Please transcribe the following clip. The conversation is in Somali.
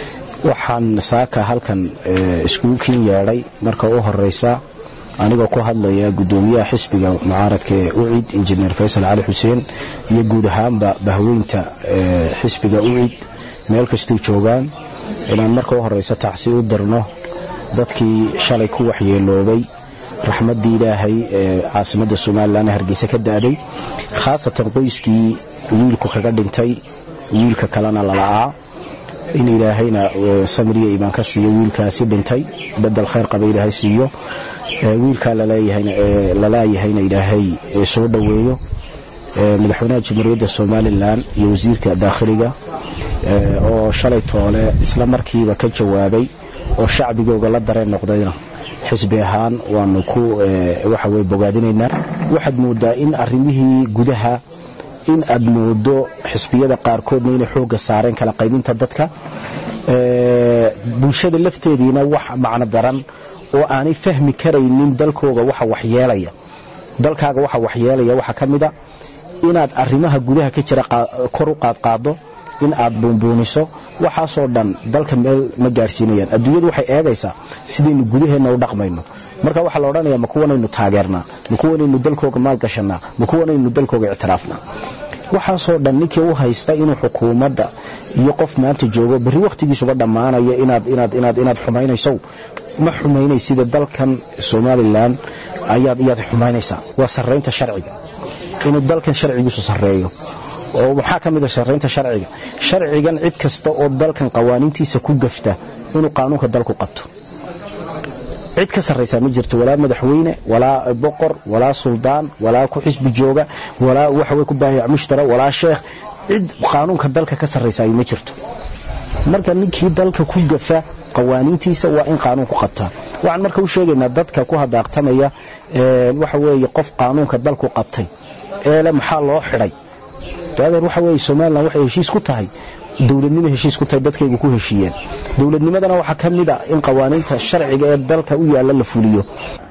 waxaan saaka halkan iskuulkiin yeedhay marka u horeysa anigoo ku hadlaya gudoomiyaha xisbiga mucaaradka ee ucid injineer faysal cali xuseen iyo guud ahaanba bahweynta xisbiga ucid meel kastay joogaan inaan marka u horeysa tacsi u dirno dadkii shalay ku waxyeeloobay raxmaddii ilaahay ee caasimadda somalilan hargeysa ka da'day khaasatan qoyskii wiilku kaga dhintay wiilka kalena lala'aa in ilaahayna samriya imaan ka siiyo wiilkaasi dhintay bedel khayr qaba ilaahay siiyo wiilkaa lalaayahayna ilaahay soo dhoweeyo madaxweynaha jamhuuriyadda somalilan iyo wasiirka daakhiliga oo shalay toole isla markiiba ka jawaabay oo shacbigooga la dareen noqdayna xisbi ahaan waanu ku waxaweye bogaadinaynaa waxaad moodaa in arrimihii gudaha in aad moodo xisbiyada qaarkoodna inay xoogga saareen kala qaybinta dadka bulshada lafteediina wax macno daran oo aanay fahmi karaynin dalkooga waxa waxyeelaya dalkaaga waxa waxyeelaya waxaa ka mida inaad arrimaha gudaha ka jira kor u qaadqaado in aad buunbuuniso waxaasoo dhan dalka meel ma gaadhsiinayaan adduunyadu waxay eegaysaa sidaynu gudaheenna u dhaqmayno marka waxaa la odhanaya ma kuwanaynu taageernaa ma kuwanaynu dalkooga maalgashanaa ma kuwanaynu dalkooga ictiraafnaa waxaasoo dhan ninkii u haysta inuu xukuumadda iyo qof maanta joogo berri wakhtigiisuba dhammaanaya inaad xumaynayso ma xumaynaysida dalkan somalilan ayaad xumaynaysaa waa sarraynta sharciga inuu dalkan sharcigiisu sarreeyo oo maxaa ka mid a sarraynta sharciga sharcigan cid kasta oo dalkan qawaaniintiisa ku gafta inuu qaanuunka dalku qabto cid ka sarraysaa ma jirto walaa madaxweyne walaa boqor walaa suldaan walaa ku xisbi jooga walaa waxawey ku baahiyac mushtara walaa sheekh cid qaanuunka dalka ka sarraysa ay ma jirto marka ninkii dalka ku gafa qawaaniintiisa waa in qaanuunku qabtaa waxaan marka u sheegaynaa dadka ku hadaaqtamaya waxa weeye qof qaanuunka dalku qabtay eele maxaa loo xidhay adeer waxa weye somalilan waxay heshiis ku tahay dowladnimo heshiis ku tahay dadkaygu ku heshiiyeen dowladnimadana waxaa ka mid a in qawaaniinta sharciga ee dalka u yaalla la fuliyo